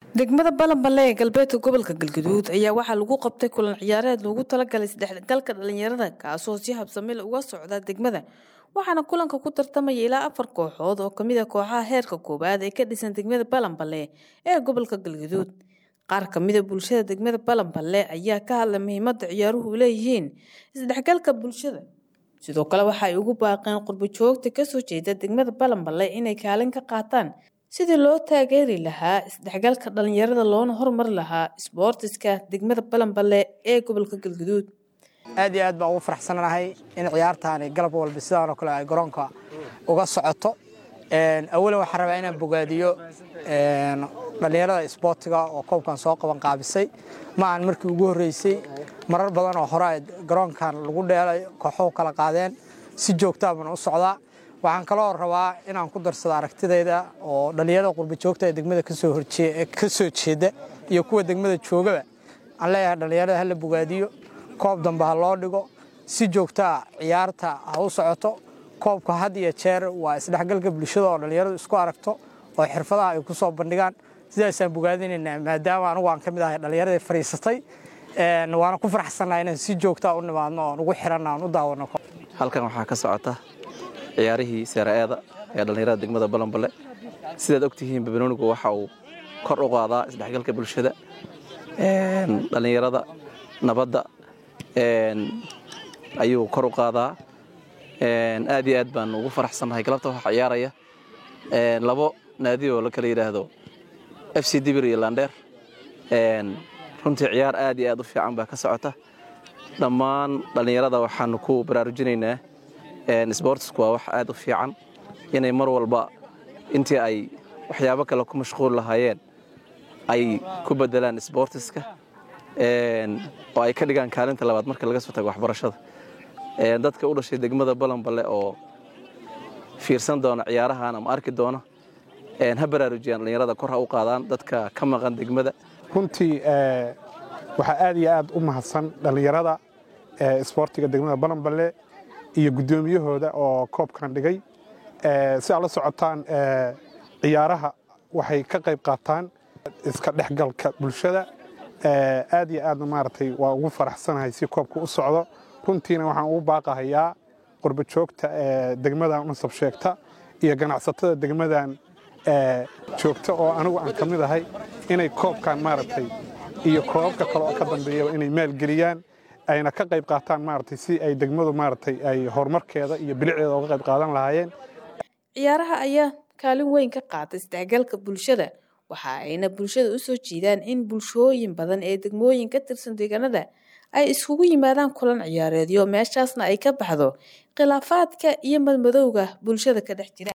degmada balanballe ee galbeedka gobolka galgaduud ayaa waxaa lagu qabtay kulan ciyaareed loogu talagalay saddexgalka dhalinyarada kaasoo si habsamil uga socda degmada waxaana kulanka ku tartamaya ilaa afar kooxood oo kamid a kooxaha heerka koowaad ee ka dhisan degmada balanballe ee gobolka galgaduud qaar kamida bulshada degmada balanballe ayaa ka hadlay muhiimada ciyaaruhu leeyihiin isdhexgalka bulshada sidoo kale waxa ay ugu baaqeen qurbo joogta kasoo jeeda degmada balanballe inay kaalin ka qaataan sidii loo taageeri lahaa isdhexgalka dhalinyarada loona horumari lahaa isboortiska degmada balanballe ee gobolka galgaduud aad iyo aad baan ugu faraxsananahay in ciyaartaani galab walba sidaan oo kale ay garoonka uga socoto awalan waxaan rabaa inaan bogaadiyo dhallinyarada isboortiga oo koobkan soo qaban qaabisay ma aan markii ugu horreysay marar badan oo hore ay garoonkan lagu dheelay kooxuhu kala qaadeen si joogtaa baan u socdaa waxaan kaloo rabaa inaan ku darsado aragtidayda oo dhallinyarada qurba joogta ee degmada ka soo jeeda iyo kuwa degmada joogaba aan leeyahay dhallinyarada hala bogaadiyo koob dambe ha loo dhigo si joogtaa ciyaarta ha u socoto koobka had iyo jeer waa isdhexgalka bulshada oo dhallinyaradu isku aragto oo xirfadaha ay ku soo bandhigaan sidaasaan bogaadinaynaa maadaama anugu aan ka mid ahay dhallinyaradii fadhiisatay waana ku faraxsannaha inaan si joogtaa u nimaadno oon ugu xiranna aan u daawano halkan waxaa ka socota ciyaarihii seera-eeda ee dhallinyarada degmada balanballe sidaad ogtihiin babanoonigu waxa uu kor u qaadaa isdhexgalka bulshada dhallinyarada nabadda ayuu kor u qaadaa aad iyo aad baan ugu faraxsannahay galabta waxaa ciyaaraya labo naadi oo la kala yidhaahdo f c dibir iyo landheer runtii ciyaar aad iyo aad u fiican baa ka socota dhammaan dhallinyarada waxaanu ku baraarujinaynaa sboortisku waa wax aad u fiican inay mar walba intii ay waxyaabo kale ku mashquul lahaayeen ay ku bedelaan sboortiska oo ay ka dhigaan kaalinta labaad marka laga soo tago waxbarashada dadka u dhashay degmada balanballe oo fiirsan doona ciyaarahan ama arki doona ha baraarujiyaan dhallinyarada kor ha u qaadaan dadka ka maqan degmada runtii waxaa aad iyo aad u mahadsan dhallinyarada isboortiga degmada balanballe iyo guddoomiyahooda oo koobkan dhigay si aad la socotaan ciyaaraha waxay ka qayb qaataan iska dhexgalka bulshada aad iyo aadna maaragtay waa ugu faraxsanahay si koobka u socdo runtiina waxaan ugu baaqahayaa qurbo joogta degmadan unasab sheegta iyo ganacsatada degmadan joogta oo anigu aan ka mid ahay inay koobkan maaragtay iyo koobabka kale oo ka dambeeyaba inay maalgeliyaan ayna ka qayb qaataan maaragtay si ay degmadu maaragtay ay horumarkeeda iyo bilicdeeda uga qayb qaadan lahaayeen ciyaaraha ayaa kaalin weyn ka qaatay isdhexgalka bulshada waxa ayna bulshada u soo jiidaan in bulshooyin badan ee degmooyin ka tirsan deegaanada ay iskugu yimaadaan kulan ciyaareedyo meeshaasna ay ka baxdo khilaafaadka iyo madmadowga bulshada ka dhex jira